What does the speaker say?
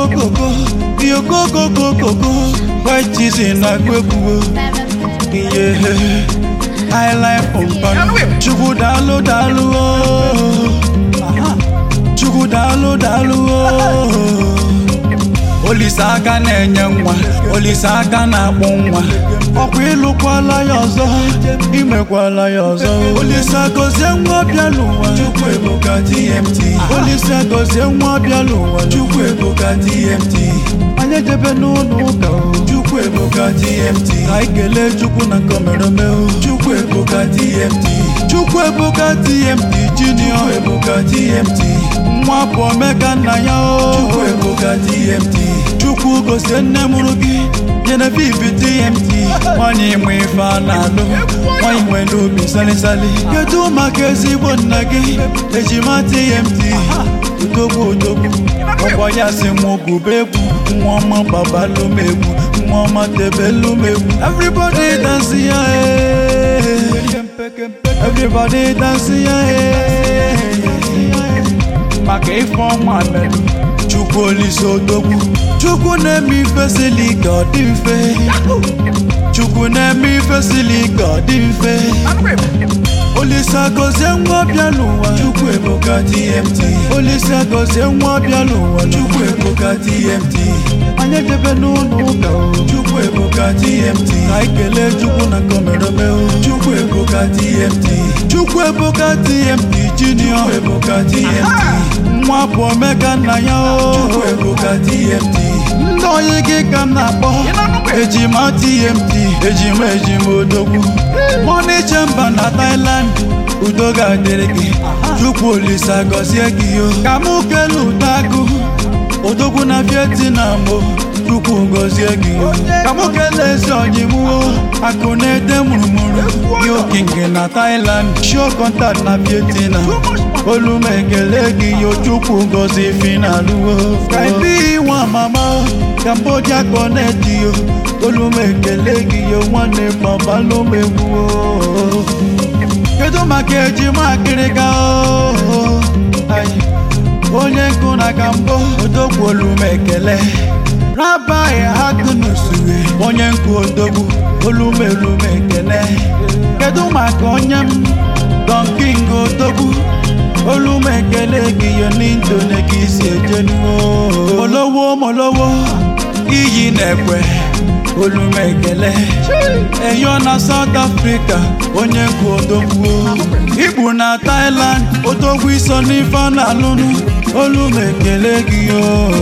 okokokokoko ihe okokokokoko white cheese na-agụ egwuo ihe highlight pụmpa chukwu daalụ daalụ oo. chukwu daalụ daalụ oo. olise aka na-enye nwa olise aka na-akpụ nwa ọkwa ịlụkwala ya ọzọ imekwala ya ọzọ olise gozie nwa bịa n'ụwa chukwu ebuka tmt olise gozie nwa bịa n'ụwa chukwu ebuka tmt anyị ejebe n'ụlọ ụka o chukwu ebuka tmt ka anyị kelee chukwu na nkomerome o chukwu ebuka tmt chukwu ebuka tmt junior ebuka tmt nwa bụ omeka nna ya o chukwu ebuka tmt chukwu gozie nne mụrụ gị Genevieve TMT nwanyị nwe ife a na-alụ nwanyị nwe n'obi salisali kedu maka ezigbo nna gị ejima TMT udogbu odogbu ọkwa ya si nwa ogube egwu nwa ọma gbabalụm egwu nwa ọma tebelụm egwu everybody dance ya eh. everybody dance ya eh. maka ife ọma melụ chukwu olise odogwu chukwu na-eme ife sili ka ọ dị mfe chukwu na-eme ife sili ka ọ dị mfe olise gozie nwa bịa n'ụwa chukwu ebuka tmt olise gozie nwa bịa n'ụwa chukwu ebuka tmt anyị ejebe n'ụlọ ụka o chukwu ebuka tmt ka anyị kelee chukwu na nkomerome o chukwu ebuka tmt chukwu ebuka tmt junior ebuka tmt nwa bụ omeka nna ya o chukwu ebuka tmt ndị oyi gị ka m na-akpọ ejima tmt ejima ejima odogwu mọni chemba na Thailand udo ga-adịrị gị chukwu olisa gọzie gị yo ka mụ kele ụdagụ odogwu na Vietnam o chukwu gọzie gị yo ka mụ kelee ezi ọnyịmụo akụ na-ede mụrụmụrụ gị okinge na Thailand show contact na Vietnam olu m ekele gị yo chukwu gọzie finaluo kaibi nwa mama Cambodia connect yo olu m ekele gị yo nwanne gbabalụ m egwu o. kedu maka ejima akịrịka o Ai, onye nkụ na ka mbụ odogwu olu m ekele rabai agụnusue onye nkụ odogwu olu m elu m ekele kedu maka onye m Don King odogwu olu m ekele gị yo n'indone ka isi ejenuo molowo molowo iyi na-ekwe olu m ekele eyo na South Africa onye nkụ odogwu igbu na Thailand odogwu iso n'ife a na-alụnụ olu m ekele gị yo